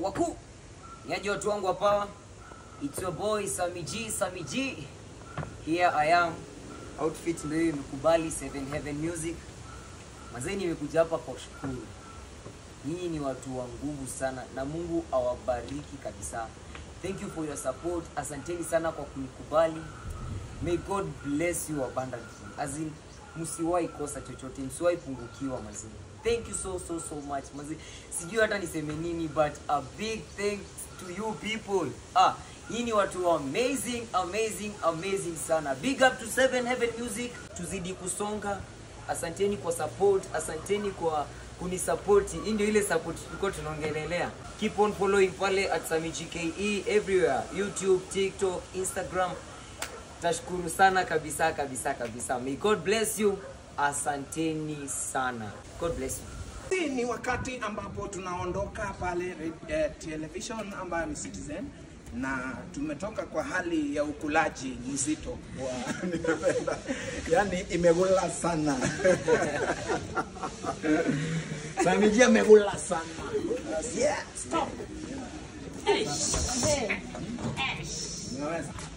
wakuu niaje watu wangu wa power it's your boy Sami G Sami G here I am outfit ndio hiyo imekubali Seven Heaven Music mazee nimekuja hapa kwa shukuru nyinyi ni watu wa nguvu sana na Mungu awabariki kabisa thank you for your support asanteni sana kwa kunikubali may God bless you abundantly as in msiwahi kosa chochote msiwahi pungukiwa mazee thank you so so so much mazee sijui hata niseme nini but a big thanks to you people ah hii ni watu amazing amazing amazing sana big up to seven heaven music tuzidi kusonga asanteni kwa support asanteni kwa kunisapoti hii ndio ile support tulikuwa tunaongelelea keep on following pale at samijke everywhere youtube tiktok instagram tashukuru sana kabisa kabisa kabisa may god bless you asanteni sana god bless you Hii ni wakati ambapo tunaondoka pale eh, television ambayo ni Citizen na tumetoka kwa hali ya ukulaji mzito wa nimependa, yani imegula sana Samiji amegula sana yeah, stop. Nimeweza.